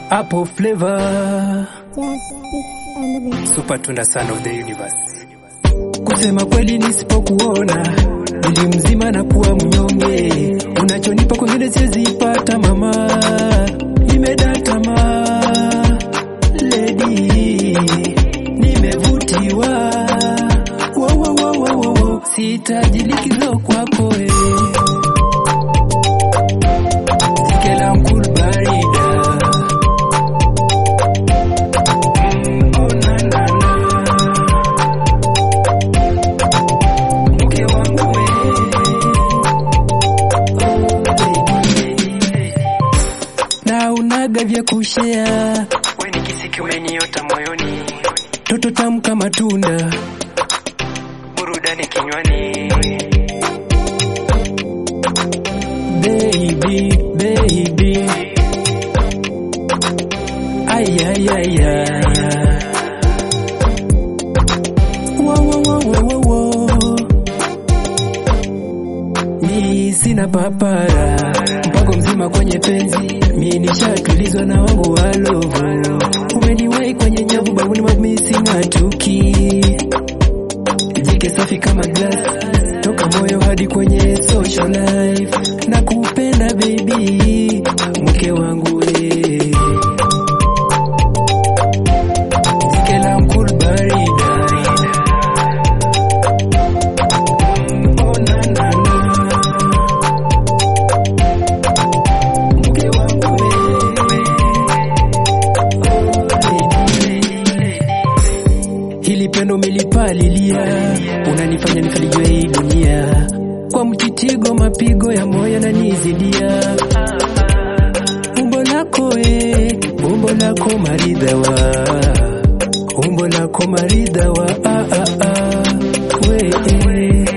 Apple flavor Just Beats on the beat. super tunda son of the universe. Kusema kweli nisipokuona mwili mzima na kuwa mnyonge, unachonipa kwengine siwezi pata mama, nimedata lady, nimevutiwa wo, wo, wo, wo, wo, wo. sihitaji likizo kwako eh. Jikela mkul barida Mm, oh, na, na, na. Mke wangu we. Oh, baby. na unaga vya kushea we ni kisiki umeniota moyoni toto tamu kama tunda burudani kinywani baby baby ay ay ay ay wo wo wo wo wo wo mi sina papara mpango mzima kwenye penzi mi nishatulizwa na wangu walovo umeniwai kwenye nyavu babuni mamisi ng'atuki jike safi kama glass toka moyo hadi kwenye social life na kupenda baby mke wangu we jike la mkul barida Oh, na, na, na. Mke wangu we. Hili pendo milipalilia, unanifanya nifalijwe hii dunia kwa mtitigo, mapigo ya moyo na nizidia. Umbo lako e, umbo lako maridhawa, umbo lako maridhawa, ah, ah, ah. we eh.